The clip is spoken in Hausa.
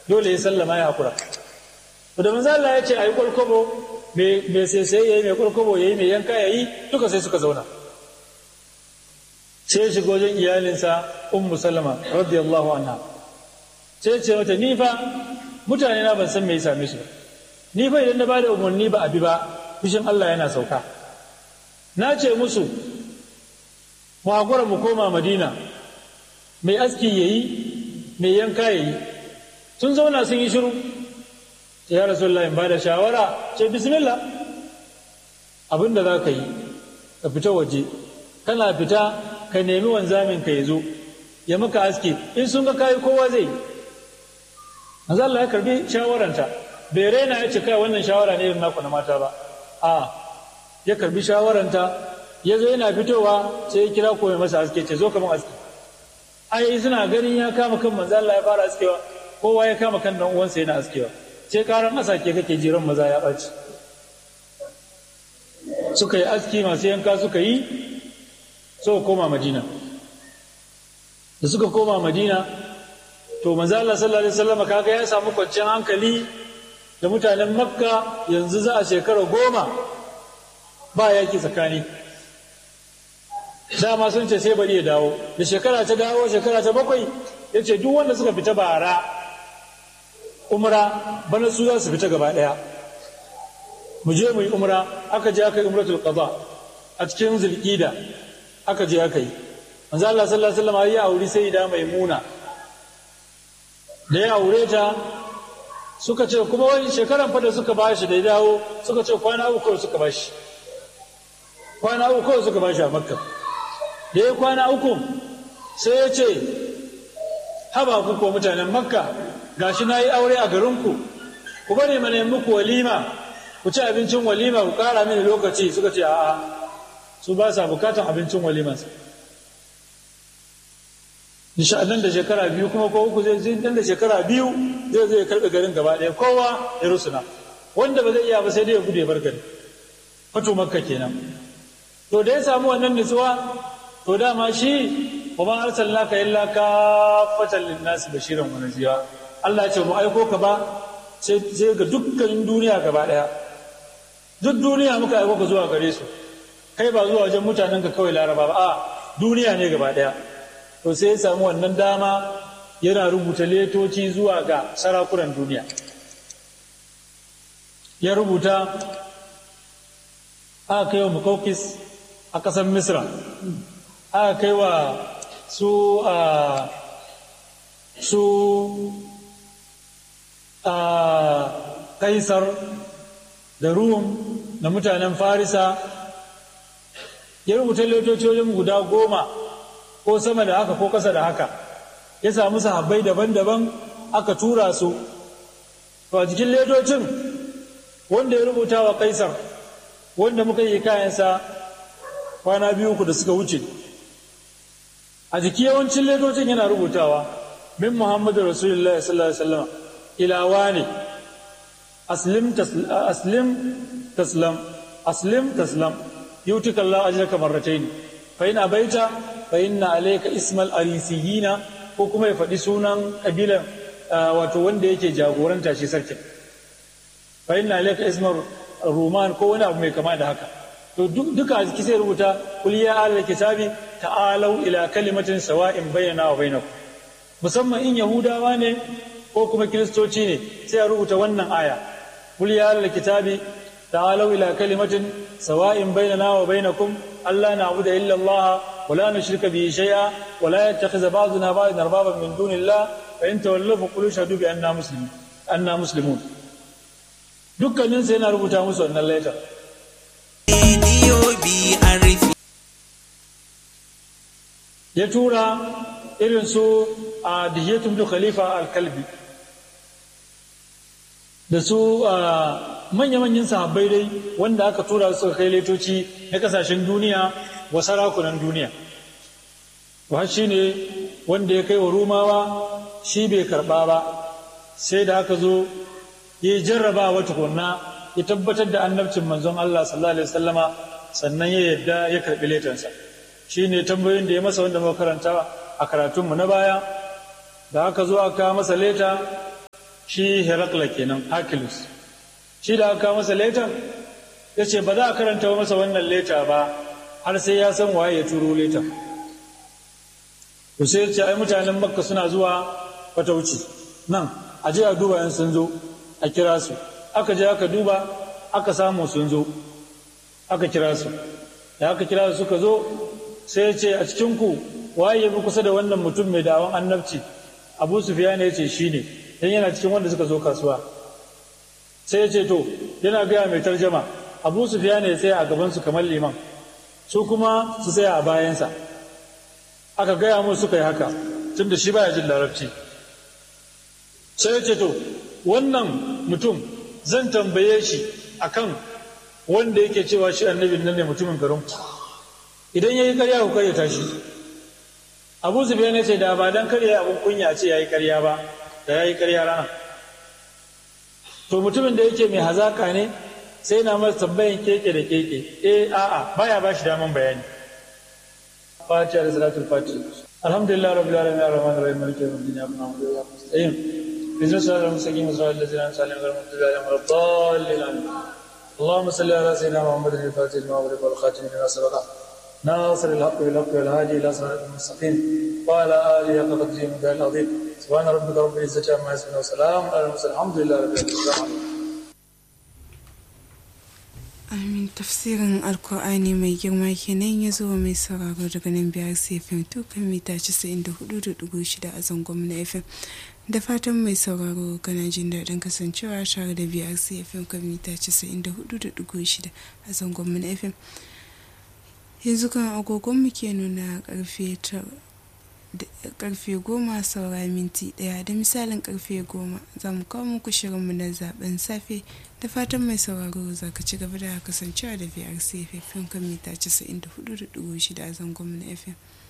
dole ya sallama ya hakura to da manzo Allah ya ce ayi kwalkwabo me sai sai yayi me kwalkwabo yayi me yanka yayi duka sai suka zauna sai ya shiga wajen iyalinsa ummu salama radiyallahu anha sai ya ce mata ni fa mutane na ban san me ya same su ni fa idan na bada umarni ba abi ba fushin Allah yana sauka na ce musu mu hakura mu koma madina mai aski yayi mai yanka yayi sun zauna sun yi shiru ya rasulullah in bada shawara ce bismillah abinda za ka yi ka fita waje kana fita ka nemi wanzamin ka ya zo ya maka aski in sun ga kayi kowa zai manzo Allah ya karbi shawaranta bai raina ya ce kai wannan shawara ne irin naku na mata ba a ya karbi shawaranta ya zo yana fitowa sai ya kira ko mai masa aski ce zo ka mun aski ai suna ganin ya kama kan manzo Allah ya fara askewa kowa ya kama kan dan uwansa yana askewa sai karan asake kake jiran maza ya ɓaci suka yi aski masu yanka suka yi suka koma madina da suka koma madina to manzo Allah sallallahu alaihi wasallam kaga ya samu kwanciyar hankali da mutanen makka yanzu za a shekara goma ba yaki tsakani dama sun ce sai bari ya dawo da shekara ta dawo shekara ta bakwai ya ce duk wanda suka fita bara umra bana su za su fita gaba ɗaya mu je mu yi umra aka je aka yi umratul qada a cikin zulqida aka je aka yi manzo Allah sallallahu alaihi wasallam ya auri sai da maimuna da ya aure ta suka ce kuma wani shekaran fa da suka bashi da ya dawo suka ce kwana uku suka bashi kwana uku suka bashi a makka da ya kwana uku sai ya ce haba ku ko mutanen makka gashi na yi aure a garinku ku bari mana muku walima ku ci abincin walima ku kara mini lokaci suka ce a'a su ba sa bukatan abincin walimansa insha nan da shekara biyu kuma ko uku zai zai nan da shekara biyu zai zai karɓe garin gaba ɗaya kowa ya rusuna wanda ba zai iya ba sai dai ya gude bar gari fato makka kenan to da ya samu wannan nutsuwa to dama shi wa ma arsalnaka illa kafatan lin-nas bashiran wa nadhira Allah ya ce mu aiko ka ba sai ga dukkan duniya gaba daya duk duniya muka aiko ka zuwa gare su kai ba zuwa wajen mutanen ka kawai laraba ba a duniya ne gaba daya to sai ya samu wannan dama yana rubuta letoci zuwa ga sarakunan duniya ya rubuta aka kai wa mukaukis a ƙasar misra aka kai wa su a su a kaisar da rum da mutanen farisa ya rubuta wajen guda goma ko sama da haka ko kasa da haka ya samu sahabbai daban-daban aka tura su to a jikin ledocin wanda ya rubuta wa kaisar wanda muka yi kayansa kwana biyu ku da suka wuce a jiki yawancin ledocin yana rubutawa min muhammadu rasulullah sallallahu alaihi wasallam ilawa ne aslim taslam aslim taslam yutika Allah ajraka marratayn fa in abaita fa inna alayka ismal arisiyina ko kuma ya faɗi sunan kabilan wato wanda yake jagoranta shi sarkin fa inna alayka ismal ruman ko wani abu mai kama da haka to duka a jiki sai rubuta kul ya ahlal kitabi ta'alau ila kalimatin sawa'in bainana wa bainakum musamman in yahudawa ne ko kuma kiristoci ne sai a rubuta wannan aya kul ya ahlal kitabi ta'alau ila kalimatin sawa'in bainana wa bainakum alla na'budu illa Allah wa la nushrika bihi shay'a wa la yattakhidha ba'duna ba'dan arbaban min dunillah fa in tawallaw fa qul shahadu bi anna muslimun anna muslimun dukkanin sai yana rubuta musu wannan letter ya tura irin su a dihiyatum da khalifa al-kalbi da su manya-manyan sahabbai dai wanda aka tura su kai letoci na kasashen duniya wa sarakunan duniya wa shi ne wanda ya kai wa rumawa shi bai karba ba sai da aka zo ya jarraba wa tukunna ya tabbatar da annabcin manzon Allah sallallahu alaihi wasallama sannan ya yadda ya karbi letansa shi ne tambayoyin da ya masa wanda muka karanta a karatunmu na baya da aka zo aka masa leta shi herakla kenan Hercules shi da aka masa leta ya ce ba za a karanta masa wannan leta ba har sai ya san waye ya turo leta to sai ya ce ai mutanen makka suna zuwa fatauci nan a je a duba yan sun zo a kira su aka je aka duba aka samu sun zo aka kira su da aka kira su suka zo sai ya ce a cikinku waye ya fi kusa da wannan mutum mai dawon annabci abu sufiyan ya ce shi ne don yana cikin wanda suka zo kasuwa sai ya ce to yana gaya mai tarjama abu sufiyan ya tsaya a gabansu kamar liman su kuma su tsaya a bayansa aka gaya mu suka yi haka tun da shi baya jin larabci sai ya ce to wannan mutum zan tambaye shi akan wanda yake cewa shi annabin nan ne mutumin garin idan ya yi karya ku karya tashi abu zubiya ne ce da ba dan karya abin kunya ce ya yi karya ba da ya yi karya rana to mutumin da yake mai hazaka ne sai na masa tambayin keke da keke eh a'a baya ba shi daman bayani fatiha da salatul fatiha alhamdulillah rabbil alamin arrahman arrahim maliki yawmiddin ya rabbana wa ya mustaqim bizna salatul mustaqim salatul ladzina an'amta alaihim ghayril maghdubi alaihim waladdallin amin اللهم صل على سيدنا محمد الفاتح لما أغلق والخاتم لما سبق ناصر الحق بالحق والهادي إلى صراط المستقيم وعلى آله حق قدره المقدار العظيم سبحان ربك رب العزة عما يصفون وسلام على المرسلين الحمد لله رب العالمين Amin tafsirin Alkur'ani mai girma kenan ya zo mai sauraro daga nan biyar FM to kan mita 94.6 a zangon na FM. Da fatan mai sauraro kana jin daɗin kasancewa tare da biyar FM kan mita 94.6 a zangon na FM. Yanzu kan agogon mu ke nuna karfe karfe goma saura minti daya da misalin karfe goma za mu kawo muku shirinmu na zaben safe da fatan mai sauraro za ka ci gaba da kasancewa da vrc fm kan mita 94.6 a zangon na fm